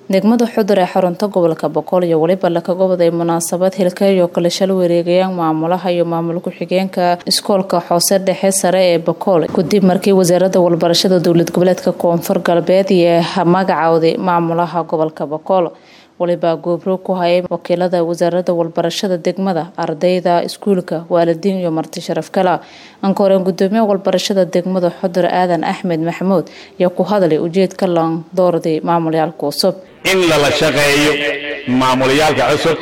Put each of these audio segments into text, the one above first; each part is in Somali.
degmada xudur ee xarunta gobolka boqol iyo weliba laka goboday munaasabad hilkayo kale shal wareegayaan maamulaha iyo maamul ku-xigeenka iskoolka xoose dhexe sare ee bokool kadib markii wasaaradda walbarashada dowlad goboleedka koonfur galbeed iyo magacowday maamulaha gobolka bokool waliba goobroog ku hayay wakiilada wasaaradda walbarashada degmada ardayda iskuulka waalidiin iyo marti sharaf kala ankoreen gudoomiye walbarashada degmada xudur aadan axmed maxamuud ayaa ku hadlay ujeedka lan doorday maamulyaalka cusub in lala shaqeeyo maamulayaalka cusub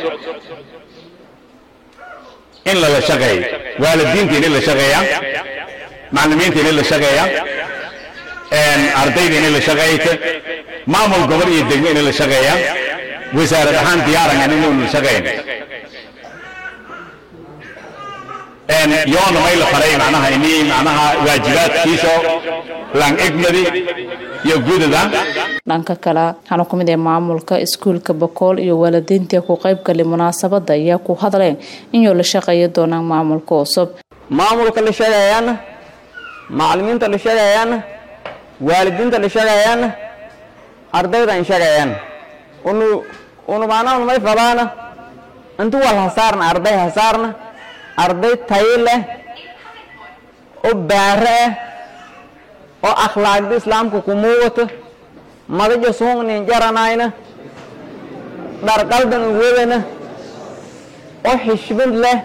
in lala shaqeeyo waalidiinta inay la shaqeeyaan macalimiinta inay la shaqeeyaan ardayda inay la shaqeeyta maamul gobol iyo degmo inay la shaqeeyaan wasaarad ahaan diyaarangan inaynu la shaqeyn yoona may la faray macnaha ini macnaha waajibaadkiisa lang egmadi iyo gudada dhanka kale waxaana ku mid ah maamulka iskuulka bokool iyo waalidiintii ku qaybgalay munaasabada ayaa ku hadleen inuu la shaqeeyo doonaan maamulka cusub maamulka la shaqeeyaana macalimiinta la shaqeeyaana waalidiinta la shaqeeyaana ardayda in shaqeeyaana unu unu maanaha may falaana intu wal hasaarna arday hasaarna arday tayo leh oo baare ah oo akhlaaqda islaamka ku muuqato madaja suuqnin jaranayna dharqaldan uwadana oo xishmad leh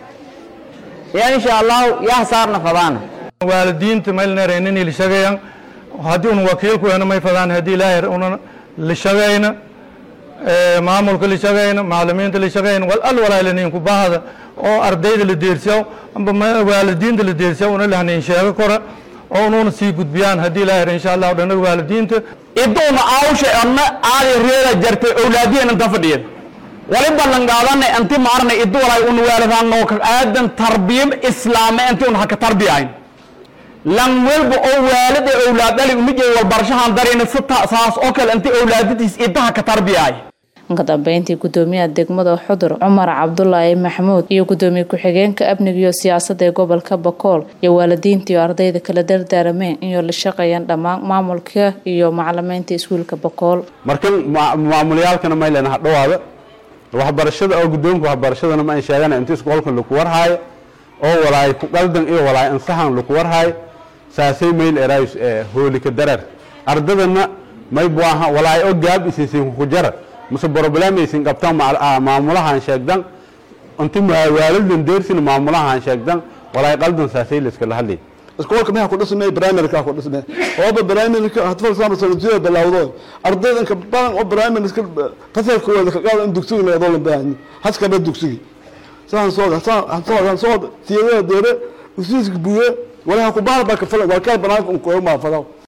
ya insha allahu ya hasaarna fadaana waalidiinta maylnareynini lishagayan haddii un wakiilku hena may fadaan haddii ilaahay una lishagayna maamulka lishagayna macalimiinta lishagayna wal al walaaliniinku bahda oo ardayda la deersiyaw amba waalidiinta la deersiyaw una lahnayn sheego kora oo unuuna sii gudbiyaan haddii ilaahay insha allahu dhanaga waalidiinta iduuna aawsha anna aadi reeda jartay awlaadiyan inta fadhiyan wali ballan qaadanay anti maarnay idu walay un waalidan noo ka aadan tarbiyam islaame anti un haka tarbiyayn lan welba oo waalid ee awlaad dhali umijay walbarashahan darayna si saas oo kale anti awlaadadiis idaha ka tarbiyaay ka dambeyntii gudoomiyaha degmada xudur cumar cabdulaahi maxamuud iyo gudoomiye ku-xigeenka amniga iyo siyaasadda ee gobolka bakool iyo waalidiinta iyo ardayda kala dardaarameen inuu la shaqeeyaan dhammaan maamulka iyo macalimiinta iskuulka bakool markan maamulayaalkana maylen hadhowaada waxbarashada oo gudoonka waxbarashadana ma an sheegana inta iskoolkan laku warhaayo oo walaay ku qaldan iyo walaay ansaxan laku warhaayo saasay mayl eraayus hoolika darar ardadana may buaha walaay oo gaab isisin ku jara mase problemaysin qabtaan maamulahan sheegdan inti waalidan deersin maamulahan sheegdan walaay qaldan saasay layskala hadlay iskoolka maxaa ku dhismay primaryka ku dhismay ooba primaryka hadfal sama sanadiyada bilowdo ardayda inka badan oo primaryka fasalkooda ka qaado in dugsiga la doolan baahan haska ba dugsiga saan soo saan soo soo tiyada deere usiiska buye walaha ku baal ba ka falan waa ka banaanka un kooyo ma fadaw